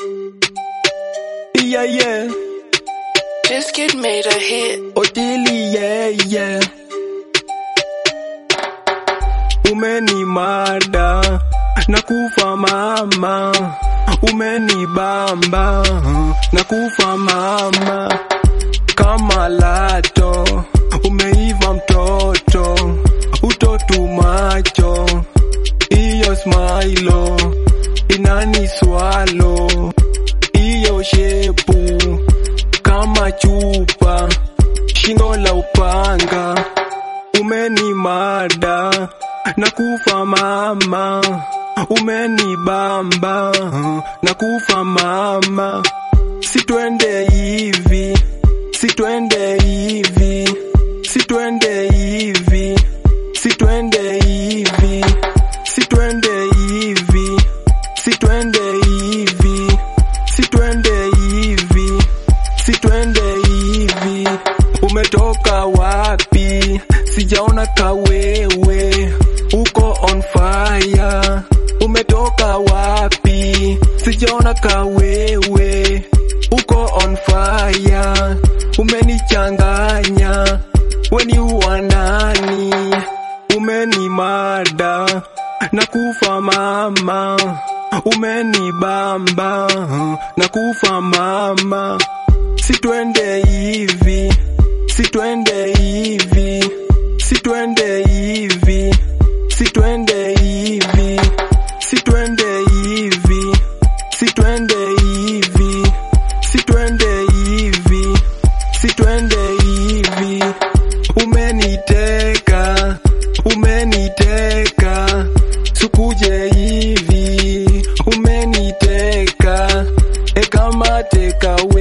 Yeah, yeah. This kid made a hit. Otili, yeah, yeah. Umenimada na kufa mama, umenibamba na kufa mama, kama lato umeiva mtoto, utotu macho, iyo smailo inani swalo, iyo shepu kama chupa, shingo la upanga, umenimada na kufa mama, umenibamba na kufa mama, sitwende hivi, sitwende hivi, sitwende hivi, sitwende hivi, sitwende hivi, sitwende hivi, sitwende hivi, sitwende hivi. Umetoka wapi? Sijaona kawewe, uko on fire. Umetoka wapi? Sijaona kawewe, uko on fire. Umenichanganya, weni uwanani, umenimada na kufa mama, umenibamba na kufa mama, sitwende hivi, sitwende hivi, sitwende hivi, sitwende hivi, sitwende hivi, sitwende hivi, sitwende hivi, sitwende hivi, umeniteka, umeniteka, sukuje hivi, umeniteka, ekamate